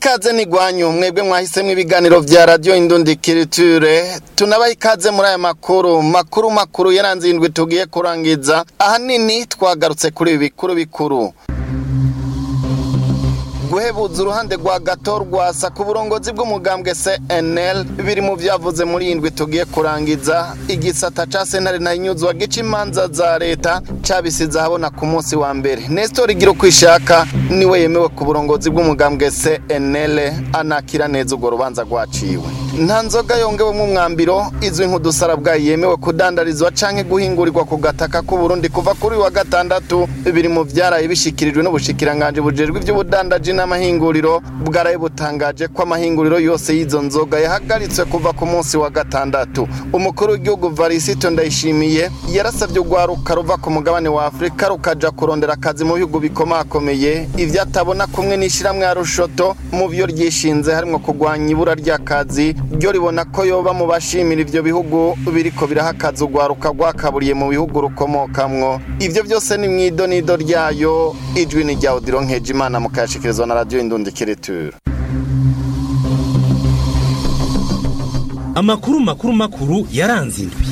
ikaze nigwanyu mwebwe mwahisemwo ibiganiro vya radio indundi kiriture tunabaha ikaze muri aya makuru makuru makuru yaranze indwi tugiye kurangiza ahanini twagarutse kuri ibi bikuru bikuru guhebuza uruhande rwa gato rwasa ku burongozi bw'umugambwe CNL biri mu vyavuze muri indwi tugiye kurangiza igisata ca sentare na inyuzwa gica imanza za leta cabisize ahabona ku munsi wa mbere Nestor igira uko ishaka niwe yemewe ku burongozi bw'umugambwe CNL anakira neza urwo rubanza rwaciwe nta nzoga yongewemo umwambiro izwi nk'udusarabwayi yemewe kudandarizwa canke guhingurirwa ku gataka k'u Burundi kuva kuri wa gatandatu biri mu vyaraye bishikirijwe n'ubushikiranganje bujejwe ivy'ubudandaji n'amahinguriro bwaraye butangaje ko amahinguriro yose y'izo nzoga yahagaritswe kuva ku munsi wa gatandatu umukuru w'igihugu Varisito Ndayishimiye yarasabye urwaruka ruva ku mugabane wa Afurika rukaja kurondera akazi mu bihugu bikomakomeye ivyo atabona kumwe n'ishiramwe ya Rushoto mu vyo ryishinze harimwo kurwanya ibura ry'akazi ryo ribona ko yoba mu bashimira ivyo bihugu biriko biraha akazi urwaruka rwakaburiye mu bihugu rukomokamwo ivyo vyose ni mw'idonido ryayo ijwi ni rya Odilo Nkejimana mukayashikirizwa na radio Indundi Kiriture amakuru makuru makuru yaranze indwi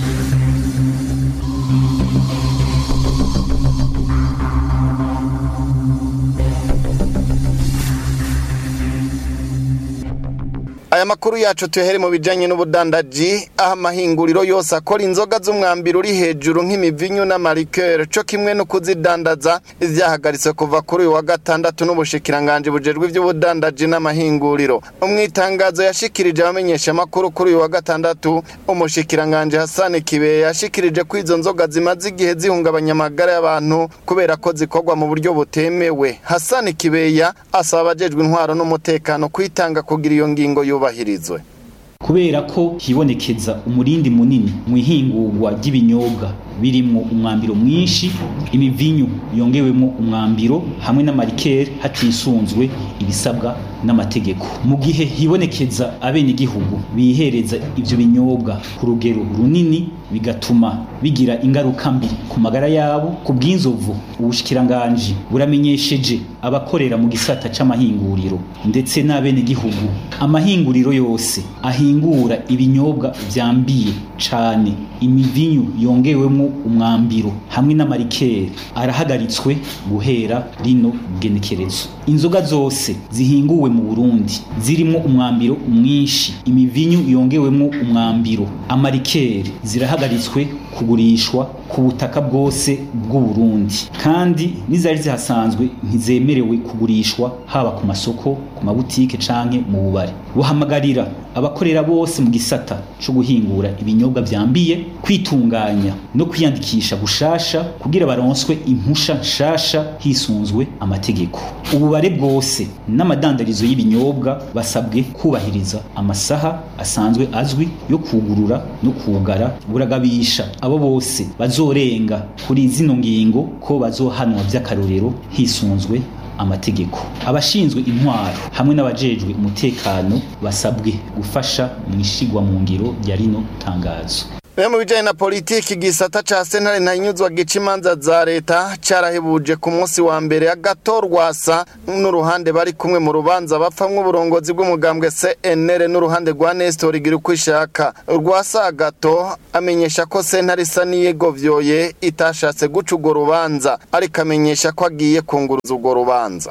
aya makuru yacu tuyahere mu bijanye n'ubudandaji aho amahinguriro yose akora inzoga z'umwambiro uri hejuru nk'imivinyu n'amarikeri co kimwe no kuzidandaza vyahagaritswe kuva kuri uyu wa gatandatu n'ubushikiranganje bujejwe ivy'ubudandaji n'amahinguriro umwitangazo yashikirije abamenyesha amakuru kuri uyu wa gatandatu umushikiranganje Hassan Kibe yashikirije ko izo nzoga zimaze igihe zihungabanya amagara y'abantu kubera ko zikorwa mu buryo butemewe Hassan Kibeya asaba abajejwe intwaro n'umutekano kwitanga kugira iyo ngingo yubahirizwe kubera ko hibonekeza umurindi munini mu ihingurwa ry'ibinyobwa birimwo umwambiro mwinshi imivinyu yongewemo umwambiro hamwe n'amarikeri hatisunzwe ibisabwa n'amategeko mu gihe hibonekeza abenegihugu bihereza ivyo binyobwa ku rugero runini bigatuma bigira ingaruka mbi ku magara yabo ku bw'inzovu ubushikiranganji buramenyesheje abakorera mu gisata c'amahinguriro ndetse n'abenegihugu amahinguriro yose ahingura ibinyobwa vyambiye cane imivinyu yongewemo umwambiro hamwe n'amarikeri arahagaritswe guhera rino genekerezo inzoga zose zihinguwe mu Burundi zirimo umwambiro mwinshi imivinyu yongewemo umwambiro amarikeri zirahagaritswe kugurishwa ku butaka bwose bw'u Burundi kandi n'izari zihasanzwe ntizemerewe kugurishwa haba ku masoko ku mabutike canke mu bubare buhamagarira abakorera bose mu gisata co guhingura ibinyobwa vyambiye kwitunganya no kwiyandikisha gushasha kugira baronswe impusha nshasha hisunzwe amategeko ububare bwose n'amadandarizo y'ibinyobwa basabwe kubahiriza amasaha asanzwe azwi yo kugurura no kugara buragabisha abo bose bazorenga kuri zino ngingo ko bazohanwa vy'akarorero hisunzwe amategeko abashinzwe intwaro hamwe n'abajejwe umutekano basabwe gufasha mu ishigwa mu ngiro rya rino tangazo Bimwe mu bijanye na politiki igisata ca sentare ntahinyuzwa gica imanza za leta carahebuje ku munsi wa mbere agato rwasa n'uruhande bari kumwe mu rubanza bapfamwo uburongozi bw'umugambwe CNL n'uruhande rwa Nestor igira uko ishaka rwasa agato amenyesha ko sentare isa niyegovyoye itashatse guca urwo rubanza ariko amenyesha ko agiye kunguruza urwo rubanza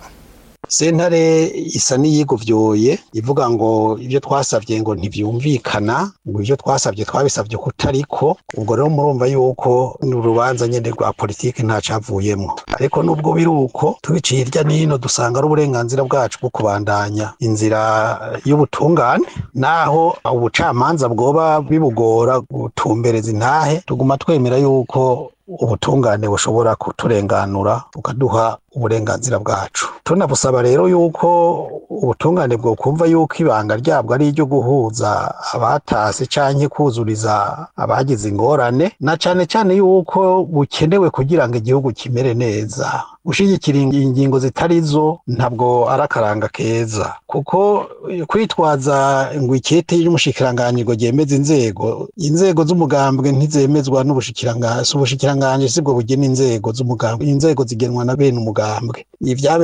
sentare isa n'iyigovyoye ivuga ngo ibyo twasabye ngo ntivyumvikana ngo ibyo twasabye twabisabye kutariko ubwo rero murumva yuko n'urubanza nyene rwa politiki nta cavuyemwo ariko nubwo biri uko tubiciye hirya nino dusanga ari uburenganzira bwacu bwo kubandanya inzira y'ubutungane naho ubucamanza bwoba bibugora gutumbereza intahe tuguma twemera yuko ubutungane bushobora kuturenganura bukaduha uburenganzira bwacu tunabusaba rero yuko ubutungane bwo kumva yuko ibanga ryabwo ari iryo guhuza abatase canke kuzuriza abagize ingorane na cane cane yuko bukenewe kugira ngo igihugu kimere neza gushigikira ingingo zitari zo ntabwo ari akaranga keza kuko kwitwaza ngo ikete y'umushikiranganji ngo ryemeze inzego inzego z'umugambwe ntizemezwa n'ubushikiranganji ubushikiranganji sibwo bugena inzego z'umugambwe inzego zigenwa na bene umugambwe